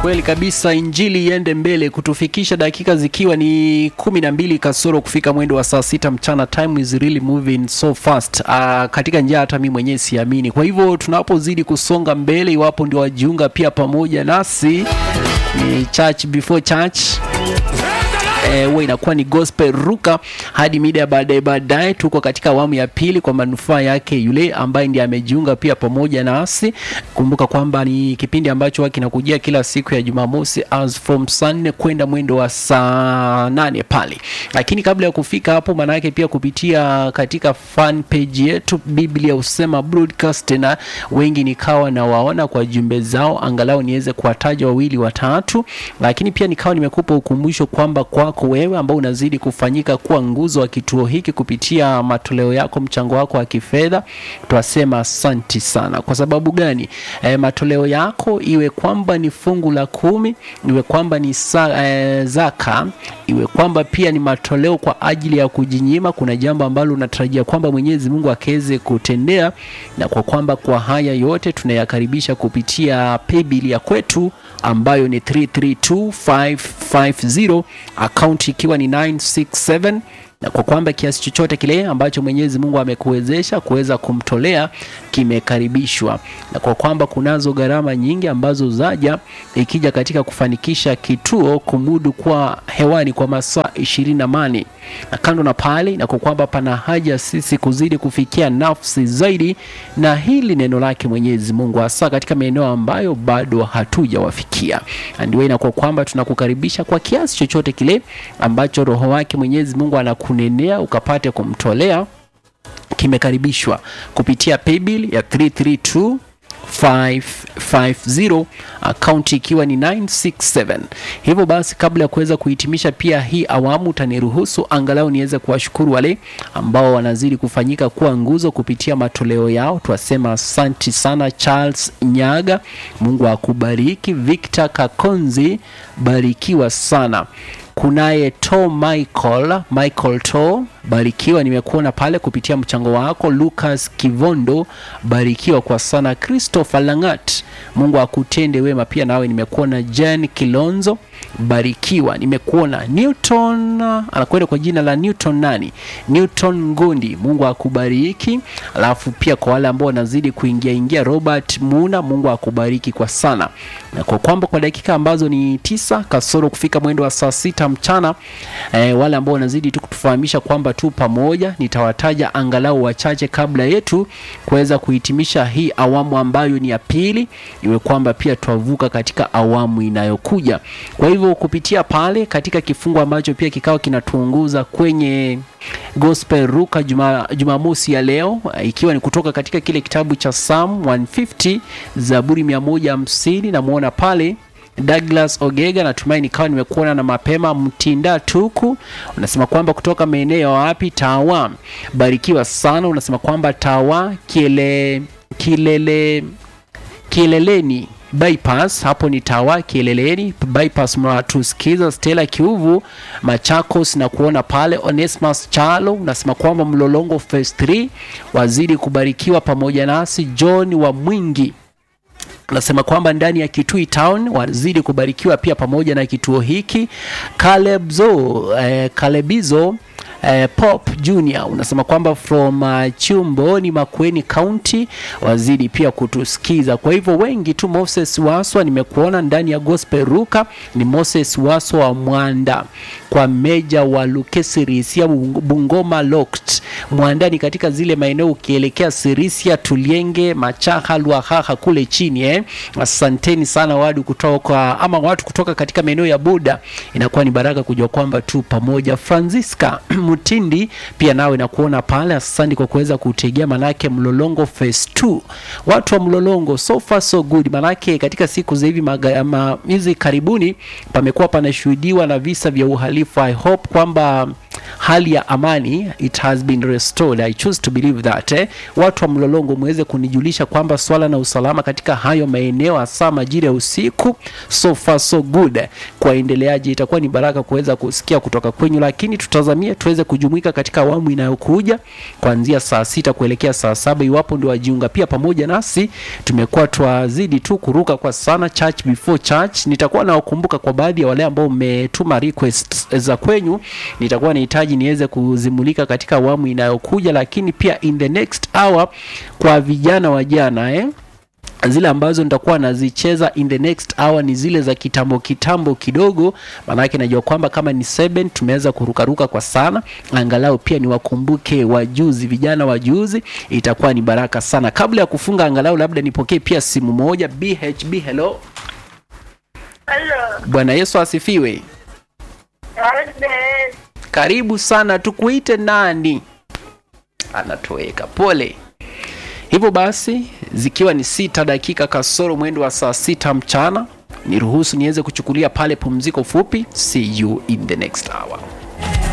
Kweli kabisa, injili iende mbele kutufikisha dakika zikiwa ni kumi na mbili kasoro kufika mwendo wa saa sita mchana. Time is really moving so fast. Uh, katika njia hata mimi mwenyewe siamini. Kwa hivyo tunapozidi kusonga mbele, iwapo ndio wajiunga pia pamoja nasi ni church before church huwa e, inakuwa ni gospel ruka hadi mida ya baadaye baadaye. Tuko katika awamu ya pili kwa manufaa yake yule ambaye ndiye amejiunga pia pamoja nasi. Kumbuka kwamba ni kipindi ambacho huwa kinakujia kila siku ya Jumamosi as from saa nne kwenda mwendo wa saa nane pale, lakini kabla ya kufika hapo, maanake pia kupitia katika fan page yetu Biblia Husema Broadcast, na wengi nikawa na waona kwa jumbe zao, angalau niweze kuwataja wawili watatu, lakini pia nikawa nimekupa ukumbusho kwamba kwako wewe ambao unazidi kufanyika kuwa nguzo wa kituo hiki kupitia matoleo yako, mchango wako wa kifedha, twasema asanti sana. Kwa sababu gani? E, matoleo yako iwe kwamba ni fungu la kumi, iwe kwamba ni sa, e, zaka, iwe kwamba pia ni matoleo kwa ajili ya kujinyima. Kuna jambo ambalo unatarajia kwamba Mwenyezi Mungu akaweze kutendea, na kwa kwamba kwa haya yote tunayakaribisha kupitia paybill ya kwetu ambayo ni 332550 akaunti ikiwa ni 967 na kwa kwamba kiasi chochote kile ambacho Mwenyezi Mungu amekuwezesha kuweza kumtolea kimekaribishwa, na kwa kwamba kunazo gharama nyingi ambazo zaja ikija katika kufanikisha kituo kumudu kwa hewani kwa masaa ishirini na mane na kando na pale, na kwa kwamba pana haja sisi kuzidi kufikia nafsi zaidi na hili neno lake Mwenyezi Mungu, hasa katika maeneo ambayo bado hatujawafikia. Andiwe, na kwa kwamba tunakukaribisha kwa kiasi chochote kile ambacho Roho wake Mwenyezi Mungu anakunenea ukapate kumtolea kimekaribishwa kupitia paybill ya 332 550 akaunti ikiwa ni 967. Hivyo basi, kabla ya kuweza kuhitimisha pia hii awamu, utaniruhusu angalau niweze kuwashukuru wale ambao wanazidi kufanyika kuwa nguzo kupitia matoleo yao. Twasema asanti sana. Charles Nyaga, Mungu akubariki. Victor Kakonzi, barikiwa sana. Kunaye To Michael, Michael To, barikiwa, nimekuona pale kupitia mchango wako. Lucas Kivondo, barikiwa kwa sana. Christopher Langat, Mungu akutende wema pia nawe, nimekuona. Jen Kilonzo, barikiwa, nimekuona. Newton anakwenda kwa jina la Newton nani, Newton Ngundi, Mungu akubariki. Alafu pia kwa wale ambao wanazidi kuingia ingia, Robert Muna, Mungu akubariki kwa sana, na kwa kwamba kwa dakika ambazo ni tisa kasoro kufika mwendo wa saa sita mchana eh, wale ambao wanazidi tu kutufahamisha kwamba tu pamoja, nitawataja angalau wachache kabla yetu kuweza kuhitimisha hii awamu ambayo ni ya pili, iwe kwamba pia twavuka katika awamu inayokuja. Kwa hivyo kupitia pale katika kifungu ambacho pia kikawa kinatuongoza kwenye Gospel Ruka juma, Jumamosi ya leo ikiwa ni kutoka katika kile kitabu cha Psalm 150 Zaburi 150 namwona pale Douglas Ogega, natumai nikawa nimekuona na mapema. Mtinda Tuku unasema kwamba kutoka maeneo wapi? Tawa, barikiwa sana. Unasema kwamba Tawa kiele, kilele, kileleni bypass hapo ni Tawa Kieleleni bypass, mnatusikiza. Stella Kiuvu Machakos na kuona pale. Onesmus Chalo unasema kwamba Mlolongo phase 3 wazidi kubarikiwa pamoja nasi. John wa Mwingi nasema kwamba ndani ya Kitui Town wazidi kubarikiwa pia pamoja na kituo hiki. Calebzo, eh, Kalebizo eh, Pop Junior unasema kwamba from uh, Chumboni Makueni County wazidi pia kutusikiza. Kwa hivyo wengi tu. Moses Waswa nimekuona ndani ya Gospel Ruka, ni Moses Waswa wa Mwanda kwa Meja wa Lukesirisia Bungoma Locked Mwandani katika zile maeneo ukielekea Sirisia Tulienge Machaha Lwahaha kule chini eh. Asanteni sana wadu kutoka ama watu kutoka katika maeneo ya Buda, inakuwa ni baraka kujua kwamba tu pamoja. Francisca Mutindi pia nawe nakuona pale, asante kwa kuweza kutegea, manake Mlolongo phase 2 watu wa Mlolongo, so far so good, manake katika siku za hivi hizi karibuni pamekuwa panashuhudiwa na visa vya uhalifu. I hope kwamba hali ya amani it has been restored. I choose to believe that eh. Watu wa Mlolongo muweze kunijulisha kwamba swala na usalama katika hayo maeneo hasa majira ya usiku so far so good. Kwa endeleaji itakuwa ni baraka kuweza kusikia kutoka kwenyu, lakini tutazamie tuweze tuweze kujumuika katika awamu inayokuja kuanzia saa sita kuelekea saa saba iwapo ndio wajiunga pia pamoja nasi. Tumekuwa twazidi tu kuruka kwa sana church before church. Nitakuwa nawakumbuka kwa baadhi ya wale ambao mmetuma request za kwenyu, nitakuwa nahitaji niweze kuzimulika katika awamu inayokuja, lakini pia in the next hour kwa vijana wa jana eh? zile ambazo nitakuwa nazicheza in the next hour ni zile za kitambo kitambo kidogo, maanake najua kwamba kama ni seven tumeweza kurukaruka kwa sana, angalau pia niwakumbuke wajuzi, vijana wajuzi, itakuwa ni baraka sana. Kabla ya kufunga, angalau labda nipokee pia simu moja. BHB, hello. Halo. Bwana Yesu asifiwe. Amen. Karibu sana, tukuite nani? Anatoweka, pole. Hivyo basi, zikiwa ni sita dakika kasoro mwendo wa saa sita mchana, niruhusu niweze kuchukulia pale pumziko fupi. See you in the next hour.